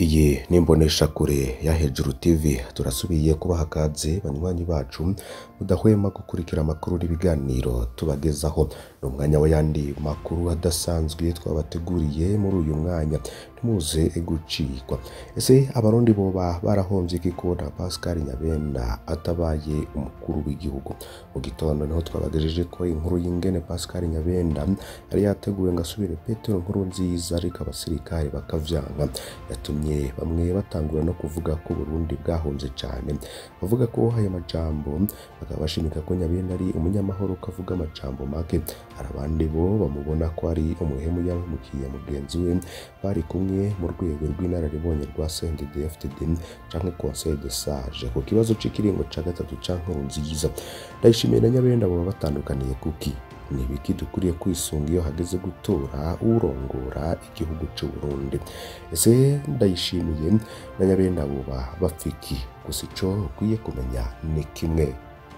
Iyi ni imboneshakure ya Hejuru TV turasubiye kubaha akaze banywanyi bacu mudahwema gukurikira amakuru n'ibiganiro tubagezaho ni umwanya w'ayandi makuru adasanzwe twabateguriye muri uyu mwanya ntimuze gucikwa ese abarundi boba barahomvye iki kubona Pascal Nyabenda atabaye umukuru w'igihugu mu gitondo niho twabagejeje ko inkuru y'ingene Pascal Nyabenda yari yateguwe ngo asubire Petero nkuru nziza ariko abasirikare bakavyanga yatumye bamwe batangura no kuvuga ko Burundi bwahomvye cane bavuga ko ayo majambo bakaba bashimika ko Nyabenda ari umunyamahoro kavuga amajambo make hari abandi bo bamubona ko ari umuhemu yahemukiye mugenzi we bari kumwe mu rwego rw'inararibonye rwa CNDD-FDD canke Conseil de Sage ku kibazo c'ikiringo ca gatatu ca nkuru nziza ndayishimiye na Nyabenda baba batandukaniye kuki ni ibiki dukwiye kwisunga iyo hageze gutora urongora igihugu c'u Burundi ese ndayishimiye na Nyabenda boba bapfiki gusa ico ukwiye kumenya ni kimwe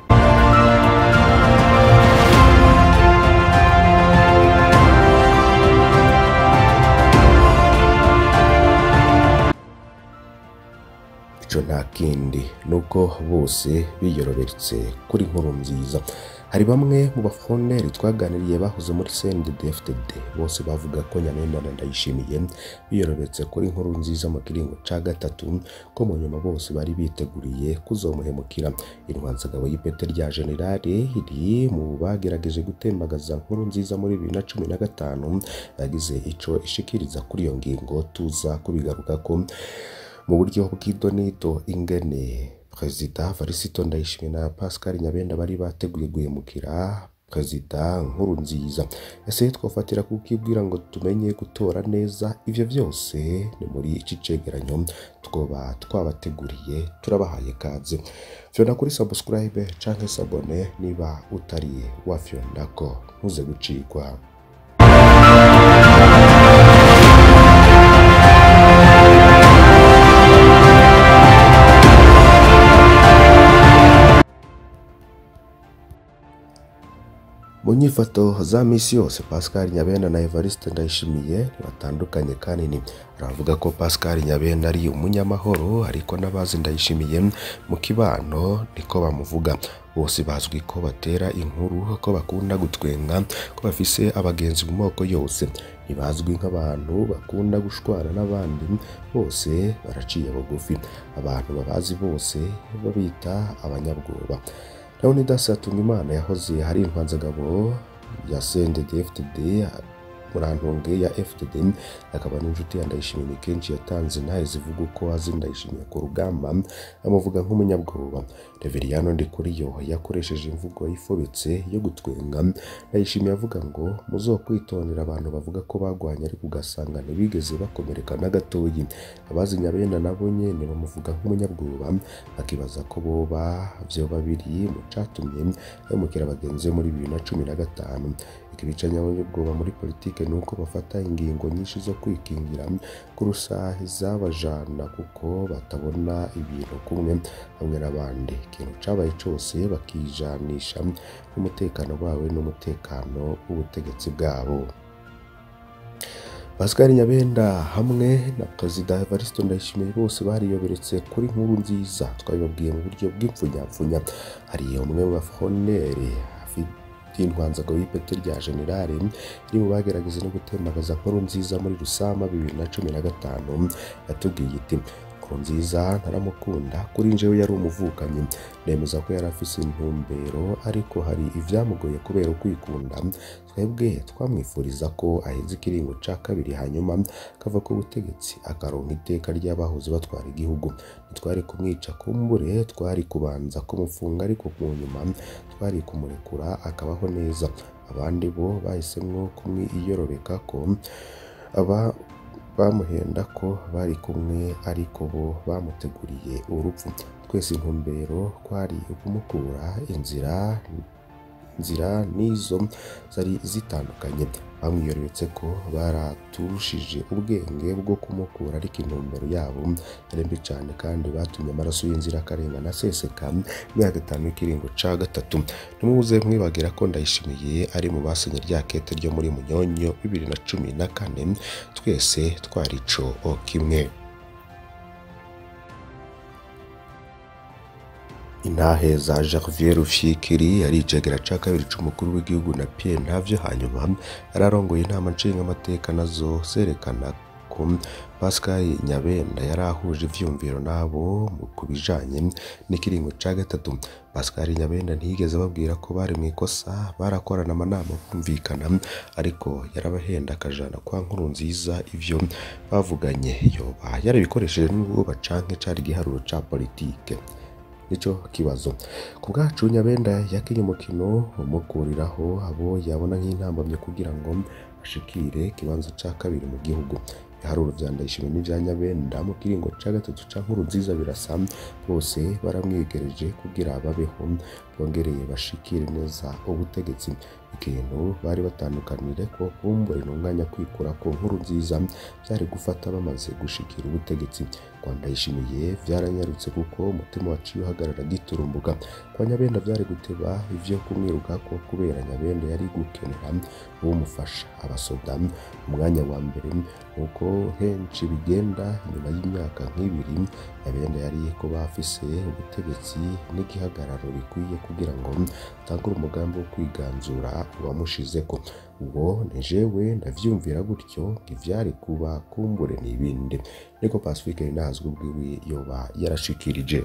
ico nta kindi nuko bose biyoroberetse kuri nkuru nziza hari bamwe mu bafoneri twaganiriye bahoze muri CNDD-FDD bose bavuga ko Nyamenda na Ndayishimiye biyorobetse kuri nkuru nziza mu kiringo ca gatatu ko mu nyuma bose bari biteguriye kuzomuhemukira intwanzagabo y'ipete rya generale iri mu bagerageje gutembagaza nkuru nziza muri bibiri na cumi na gatanu yagize ico ishikiriza kuri iyo ngingo tuza kubigarukako mu buryo bw'idonido ingene perezida Varisito Ndayishimiye na Pascal Nyabenda bari bateguye guhemukira perezida nkuru nziza ese twafatira kukibwira ngo tumenye gutora neza ivyo vyose ni muri iki cegeranyo twoba twabateguriye turabahaye kaze fyonda kuri subscribe canke sabone niba utari wafyondako ntuze gucikwa mu nyifato za misi yose Pascal Nyabenda na Evariste Ndayishimiye batandukanye kanini aravuga ko Pascal Nyabenda ari umunyamahoro ariko n'abazi Ndayishimiye mu kibano niko bamuvuga bose bazwi ko batera inkuru ko bakunda gutwenga ko bafise abagenzi mu moko yose ntibazwi nk'abantu bakunda gushwana n'abandi bose baraciye bugufi abantu babazi bose babita abanyabwoba Leonidas Hatungimana yahoze hari intwanzagabo ya CNDD-FDD murantunge ya FDD akaba n'inshuti ya Ndayishimiye kenshi yatanze ntahe zivuga uko azi Ndayishimiye ku rugamba amuvuga nk'umunyabwoba Reveriyano Ndikuriyo yakoresheje imvugo yifobetse yo gutwenga Ndayishimiye avuga ngo muzokwitondera abantu bavuga ko bagwanye ariko ugasanga ntibigeze bakomereka na gatoyi abazi Nyabenda nabo nyene bamuvuga nk'umunyabwoba akibaza ko boba vyoba biri mu catumye yamukira abagenzi be muri bibiri na cumi na gatanu ikibica nyabwoba muri politike ni uko bafata ingingo nyinshi zo kwikingira kurusha izabajana kuko batabona ibintu kumwe hamwe n'abandi ikintu cabaye cose bakijanisha n'umutekano wawe n'umutekano w'ubutegetsi bwabo Pascal Nyabenda hamwe na Perezida Evariste Ndayishimiye bose bariyoberetse kuri nkuru nziza twabibabwiye mu buryo bw'impfunyapfunya hari umwe mu bafoneri y'intwanzagabo y'ipeti rya generale iri mu bagerageza no gutembagaza nkuru nziza muri rusama bibiri na cumi na gatanu yatubwiye iti nziza ntaramukunda kuri njyewe yari umuvukanyi nemeza ko yari afise intumbero ariko hari ivyamugoye kubera ukwikunda twebwe twamwifuriza ko aheza ikiringo ca kabiri hanyuma kava ku butegetsi akaronka iteka ry'abahoze batwara igihugu ntitwari kumwica kumbure twari kubanza kumufunga ariko mu nyuma twari kumurekura akabaho neza abandi bo bahisemwo kumwiyorobeka ko aba bamuhenda ko bari kumwe ariko bo bamuteguriye urupfu twese intumbero kwari ukumukura inzira nzira n'izo zari zitandukanye bamwiyoretse ko baraturushije ubwenge bwo kumukura ariko intumbero yabo yari mbi cyane kandi batumye amaraso y'inzirakarengane aseseka imyaka itanu y'ikiringo ca gatatu ntimuze mwibagira ko ndayishimiye ari mu basenye rya kete ryo muri munyonyo bibiri na cumi na kane twese twari ico kimwe intahe za Janvier Rufyikiri yari icegera ca kabiri c'umukuru w'igihugu na Pierre Ntavyo hanyuma yararongoye inama nshingamateka nazo zerekana ko Pascal Nyabenda yari ahuje ivyumviro nabo ku bijanye n'ikiringo ca gatatu Pascal Nyabenda ntiyigeze ababwira ko bari mu ikosa barakorana amanama bumvikana ariko yarabahenda akajana kwa nkuru nziza ivyo bavuganye yoba yarabikoresheje n'ubwoba canke cari igiharuro ca politike nico kibazo ku bwacu Nyabenda yakinye umukino umukuriraho abo yabona nk'intambamye kugira ngo ashikire ikibanza ca kabiri mu gihugu ibiharuro vya Ndayishimiye n'ivya Nyabenda mu kiringo ca gatatu ca nkuru nziza birasa bose baramwegereje kugira babeho bongereye bashikire neza ubutegetsi ikintu bari batandukanire ko kumbure n'umwanya kwikura ku nkuru nziza byari gufata bamaze gushikira ubutegetsi kwa Ndayishimiye vyaranyarutse kuko umutima waciye uhagarara giturumbuka kwa Nyabenda vyari guteba ivyo kumwiruka ko kubera Nyabenda yari gukenera uwumufasha abasoda umwanya wa mbere nk'uko henshi bigenda nyuma y'imyaka nk'ibiri Nyabenda yari kuba afise ubutegetsi n'igihagararo bikwiye kugira ngo atangure umugambi wo kwiganzura uwamushizeko uwo ni jewe ndavyumvira gutyo ivyari kuba kumbure n'ibindi niko Pacifique Ninazwe ubwiwe yoba yarashikirije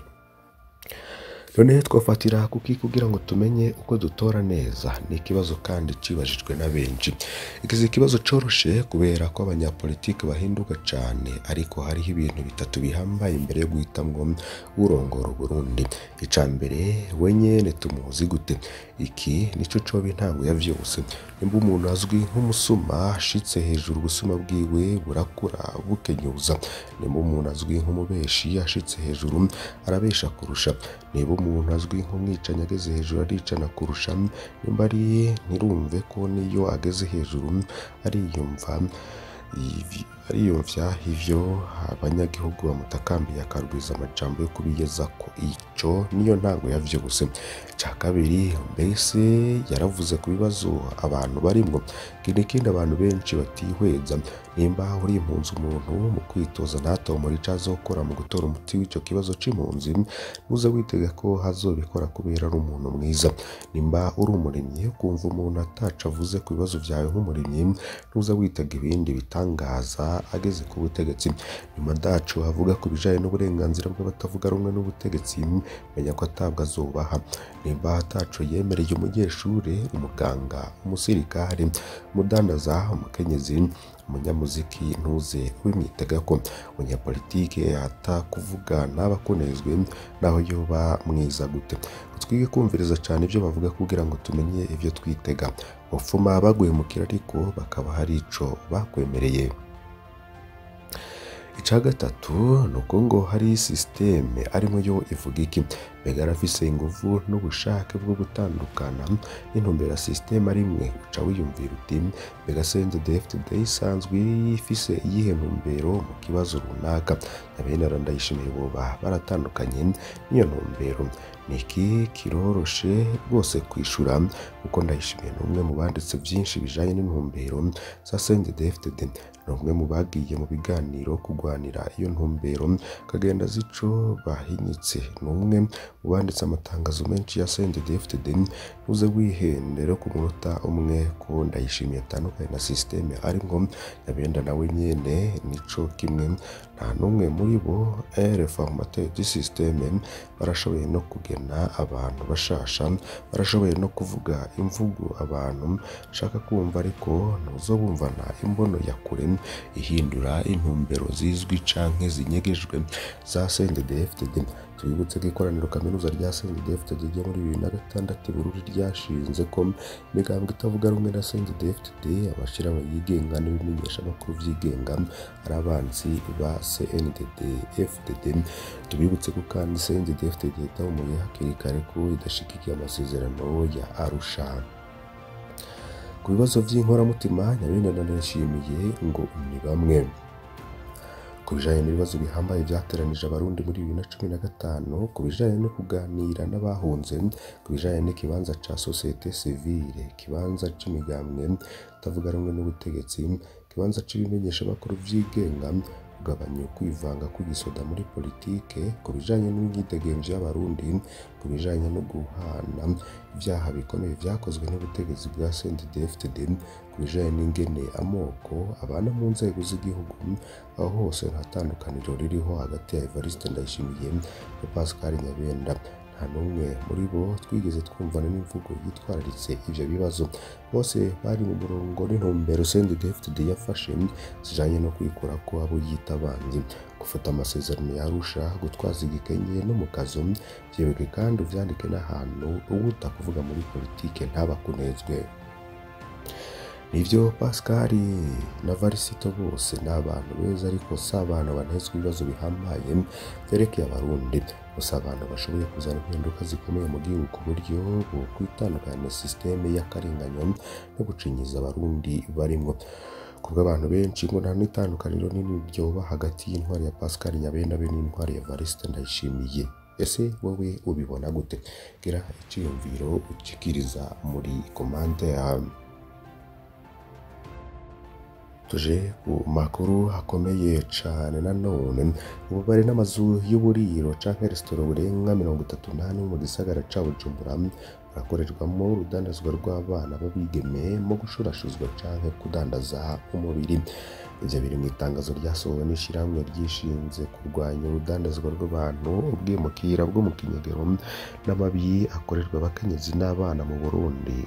none twafatira kuki kugira ngo tumenye uko dutora neza ni ikibazo kandi cibajijwe na benshi ikizi ikibazo coroshe kubera ko abanyapolitiki bahinduka cane ariko hariho ibintu bitatu bihambaye imbere yo guhitamwo urongora Burundi ica mbere we nyene tumuzi gute iki nico coba intango ya vyose nimba umuntu azwi nk'umusuma ashitse hejuru ubusuma bwiwe burakura bukenyuza nimba umuntu azwi nk'umubeshi ashitse hejuru arabesha kurusha niba umuntu azwi nk'umwicanyi ageze hejuru aricana kurusha nimba ari ntirumve ko niyo ageze hejuru ariyumva ariyumvya ivyo abanyagihugu bamutakambiye akarwiza amajambo yo kubigezako ico niyo ntango ya vyose ca kabiri mbese yaravuze ku bibazo abantu barimwo kindi kindi abantu benshi batihweza nimba uri impunzi umuntu mu kwitoza ntatomora ico azokora mu gutora umuti w'ico kibazo c'impunzi ntuze witega ko hazobikora kubera ari umuntu mwiza nimba uri umurimyi ukumva umuntu ataco avuze ku bibazo vyawe nk'umurimyi ntuze witega ibindi bitangaza ageze ku butegetsi nyuma dacu avuga ku bijanye n'uburenganzira bw'abatavuga rumwe n'ubutegetsi menya ko atabwa azubaha nimba ataco yemereye umunyeshure umuganga umusirikare umudandaza umukenyezi umunyamuziki ntuze wimwitega ko umunyapolitike atakuvuga ntaba akunezwe naho yoba mwiza gute twige kumviriza cyane ibyo bavuga kugira ngo tumenye ibyo twitega bapfuma baguhemukira ariko bakaba hari ico bakwemereye ica gatatu ni uko ngo hari sisiteme arimo yo ivuga iki mbega arafise inguvu n'ubushake bwo gutandukana n'intumbero ya sisiteme rimwe uca wiyumvira uti mbega senze dfd isanzwe ifise iyihe ntumbero mu kibazo runaka nyabenera ndayishimiye boba baratandukanye n'iyo ntumbero niki kiroroshe rwose kwishura kuko ndayishimiye ni umwe mu banditse byinshi bijanye n'intumbero za senze dfd ni umwe mu bagiye mu biganiro kurwanira iyo ntumbero kagenda zico bahinyitse ni umwe mu banditse amatangazo menshi ya CNDD-FDD uze wihendera ku munota umwe ko ndayishimiye atandukanye na systeme ariko nyabenda nawe nyene nico kimwe nta n'umwe muri bo reformateur du systeme barashoboye no kugena abantu bashasha barashoboye no kuvuga imvugo abantu shaka kumva ariko ntuzobumvana imbono ya kure ihindura intumbero zizwi canke zinyegejwe za CNDD-FDD tubibutse ko ikoraniro kaminuza rya CNDD-FDD ryo muri bibiri na gatandatu Bururi ryashinze ko imigambwe itavuga rumwe na CNDD-FDD abashirahamwe yigenga n'ibimenyeshamakuru vyigenga ari abanzi ba CNDD-FDD tubibutse ko kandi CNDD-FDD yatahumuye hakiri kare ko idashigikiye amasezerano ya Arusha ku bibazo by'inkoramutima nyabenda nanashimiye ngo ni bamwe ku bijanye n'ibibazo bihambaye byateranije abarundi muri bibiri na cumi na gatanu ku bijanye no kuganira n'abahunze ku bijanye n'ikibanza ca sosiyete sivile ikibanza c'imigambwe itavuga rumwe n'ubutegetsi ikibanza c'ibimenyeshamakuru vyigenga kugabanya ukwivanga kw'igisoda muri politike ku bijanye n'imyidegemvyo y'abarundi ku bijanye no guhana ivyaha bikomeye vyakozwe n'ubutegetsi bwa CNDD-FDD ku bijanye n'ingene amoko abana mu nzego z'igihugu aho hose nta tandukaniro ririho hagati ya Evariste Ndayishimiye na Pascal Nyabenda nta n'umwe muri bo twigeze twumvana n'imvugo yitwararitse ivyo bibazo bose bari mu murongo n'intumbero CNDD-FDD yafashe zijanye no kwikura ko abo yita abanzi gufata amasezerano ya Arusha gutwaza igikenye no mu kazo vyebwe kandi uvyandike n'ahantu uwuta kuvuga muri politike ntabakunezwe nivyo Pascal na Varisito bose ni abantu beza ariko si abantu banezwa ibibazo bihambaye vyerekeye abarundi gusa abantu bashoboye kuzana impinduka zikomeye mu gihugu ku buryo bokwitandukanya na sisiteme y'akarenganyo no gucinyiza abarundi barimwo kubwo abantu benshi ngo nta n'itandukaniro nini ryoba hagati y'intwari ya Pascal Nyabenda be n'intwari ya Evariste Ndayishimiye ese wowe ubibona gute gira iciyumviro ucikiriza muri komande yawe tuje ku makuru akomeye cane nanone ubu bari n'amazu y'uburiro canke resitora burenga mirongo itatu n'ane mu gisagara ca Bujumbura barakorerwamo urudandazwa rw'abana b'abigeme mu gushurashuzwa canke kudandaza umubiri ivyo biri mu itangazo ryasohowe n'ishirahamwe ryishinze kurwanya urudandazwa rw'abantu ubwimukira bwo mu kinyegero n'amabi akorerwa abakenyezi n'abana mu Burundi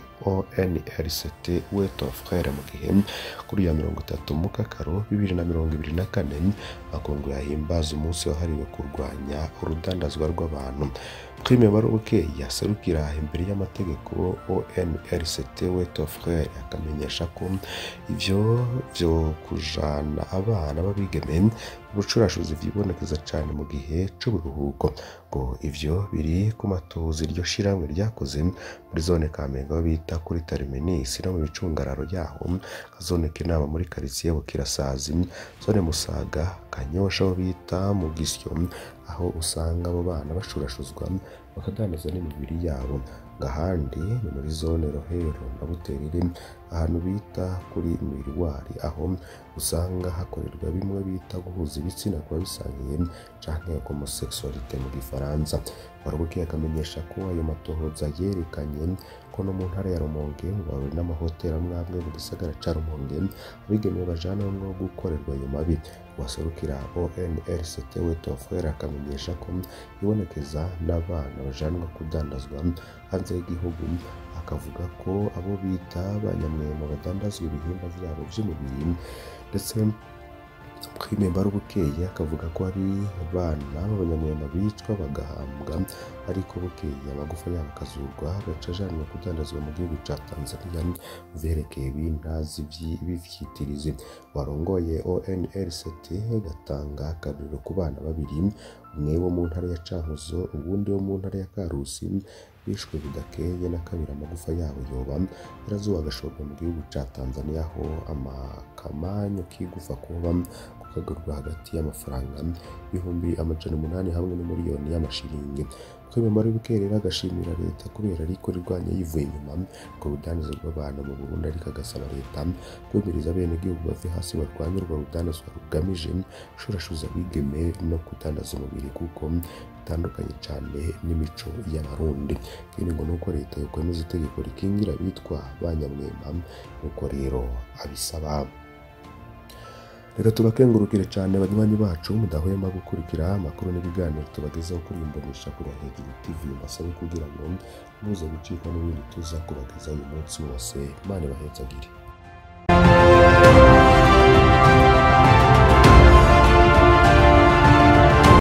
ONRCT Wet of Frere mu gihe kuri ya mirongo itatu mu kakaro bibiri na mirongo ibiri na kane makungu yahimbaza umunsi wahariwe kurwanya urudandazwa rw'abantu Prime Barubuke yaserukira imbere y'amategeko ONRCT Wet of Frere akamenyesha ko ivyo vyo kujana abana b'abigeme ubucurashuzi vyibonekeza cane mu gihe c'uburuhuko ngo ivyo biri ku matozi iryo shirahamwe ryakoze muri zone Kamenge aho bita kuri Terminus no mu micungararo yaho zone Kinama muri quartier Bukirasazi zone Musaga Kanyosha aho bita mu Gisyo aho usanga abo bana bashurashuzwa bakadandaza n'imibiri yabo ngahandi ni muri zone Rohero na Buterere ahantu bita kuri Mirwari aho usanga hakorerwa bimwe bita guhuza ibitsina kuba bisangiye canke homosexualité mu gifaransa Barubuke akamenyesha ko ayo matohoza yerekanye ko no mu ntara ya Rumonge bawe n'amahoteli amwe amwe mu gisagara ca Rumonge abigemewe bajanamwo gukorerwa ayo mabi waserukira ONRCT Wet of Frere akamenyesha ko ibonekeza n'abana bajanwa kudandazwa hanze y'igihugu akavuga ko abo bita abanyamwema badandazwa ibihimba vyabo vy'umubiri ndetse Prime Mbarubukeye akavuga ko hari abana b'abanyamwema bicwa bagahambwa ariko bukeye amagufa yabo akazurwa agaca ajanwa kudandazwa mu gihugu ca Tanzania mu vyerekeye bintazi b'ivyitirizi warongoye ONRCT gatanga akarorero ku bana babiri umwe wo mu ntara ya Cankuzo uwundi wo mu ntara ya Karusi bishwe bidakeye na kabiri amagufa yabo yoba yarazuba agashorwa mu gihugu ca Tanzania aho amakamanyu kigufa kuba kukagurwa hagati y'amafaranga ibihumbi amajana umunani hamwe n'umiliyoni y'amashiringi Prime Mbarubukeye agashimira leta kubera ariko rirwanya yivuye inyuma ku rudandazo rw'abantu mu Burundi ariko agasaba leta kwemeriza bene igihugu bave hasi barwanye urwo rudandazwa rugamije gushurashuza abigeme no kudandaza umubiri kuko bitandukanye cane n'imico y'abarundi ikindi ngo nuko leta yokwemeza itegeko rikingira abitwa banyamwema nuko rero abisaba reka tubakengurukire cyane banywanyi bacu mudahwema gukurikira amakuru n'ibiganiro tubagezaho kuri imbonesha kuri hejuru tv mbasabe kugira ngo muze gucikwa n'ibindi tuza kubagezaho uyu munsi wose imana ibahezagire